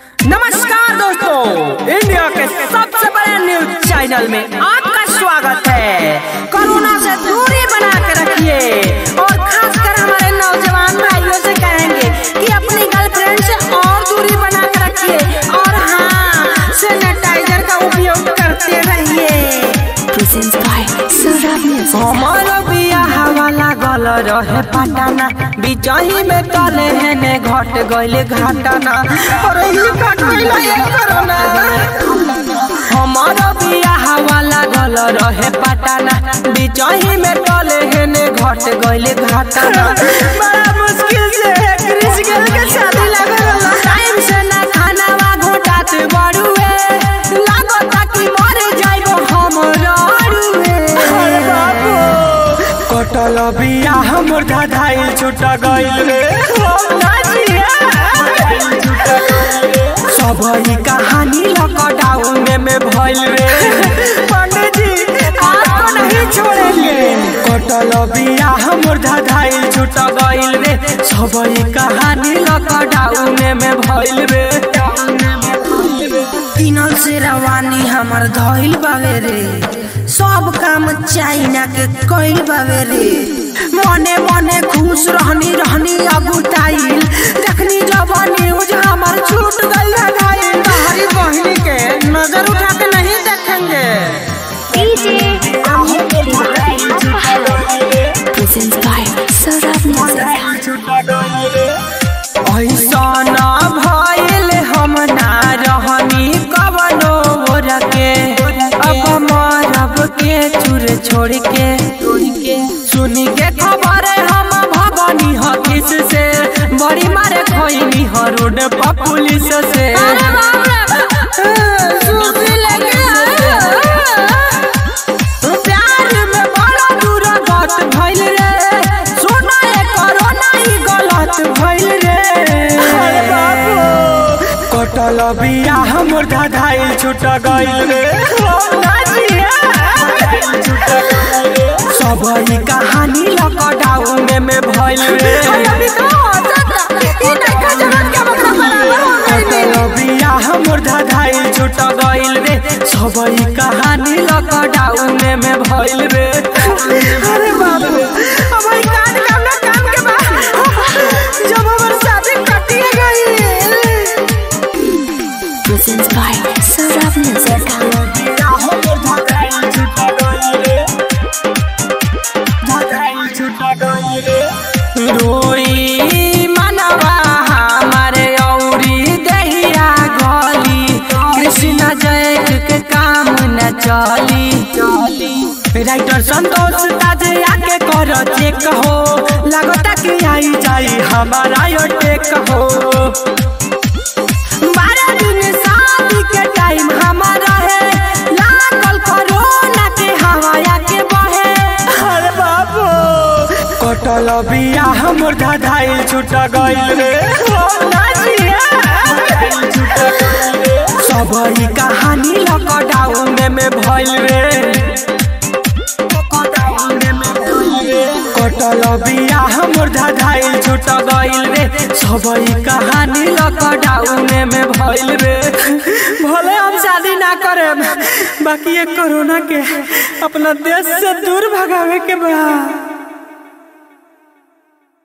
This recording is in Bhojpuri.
नमस्कार दोस्तों इंडिया के सबसे बड़े न्यूज चैनल में आपका स्वागत है कोरोना से दूरी बना के रखिए और खासकर हमारे नौजवान भाइयों से कहेंगे कि अपनी गर्लफ्रेंड से और दूरी बना के रखिए और हाँ सैनिटाइजर का उपयोग करते रहिए presents by Surab Music. हमार बियाह वाला गल रहे पटाना बिचही में तले है ने घट गइले घाटाना और ई घट गइले ये कोरोना हमार बियाह वाला गल रहे पटाना बिचही में तले है ने घट गइले घाटाना बड़ा मुश्किल से क्रिस गर्ल के शादी लागल टाइम से ना खाना वा घोटात बड़ुए लागता कि मर जाइबो हम रड़ुए अरे बाबू कटल बिया हमर धाधाइल छुट गइल रे सब ही कहानी लॉकडाउन में में भइल रे पंडित जी आपको नहीं छोड़ेंगे कटल बिया हमर धाधाइल छुट गइल रे सब ही कहानी लॉकडाउन में में भइल रे किनल से रवानी हमर धइल बावे रे सब काम चाइना के कइल बावे रे मने मने खुश रहनी रहनी अगुटाइल देखनी जब न्यूज हमर छूट गइल घायल हमारी बहनी के नजर उठा के नहीं देखेंगे DJ Amit Tiwari. Presents by Surab Music. ऐसा ना भइल हम ना रहनी कवनो ओर के अब मरब के चूर छोड़ के सुनी के खबर हम भगनी हकिस से बड़ी मारे खोइनी ह रोड पर पुलिस से प्यार में बड़ा दुर्गत भइल रे सोना ए कोरोना ही गलत भइल रे अरे बाबू कटल बिया हमर धाधाइल छूट गइल रे सब ही कहानी लॉकडाउन में में भइल रे कटल बिया हमर धाधाइल छूट गइल रे सब ही कहानी लॉकडाउन में में भइल रे अरे बाप रे अब ई कान काम ना काम के बा जब हमर शादी कटिए गई Presents by Surab Music. रोई मनवा हमारे औरी दहिया गली कृष्ण जय के काम न चली राइटर संतोष ताजे आके कर चेक हो लगता कि आई जाई हमारा यो टेक हो बारह दिन शादी के टाइम हमारा है लागल कोरोना के हवाया के बहे अरे बाबू कटल बिया हमर धाधाइल छूट गइल रे सब ही कहानी लॉकडाउन में में भइल रे कटल बिया हमर धाधाइल छूट गइल रे सब ही कहानी लॉकडाउन में भइल रे भले हम शादी ना करे बाकी ये कोरोना के अपना देश से दूर भगावे के बा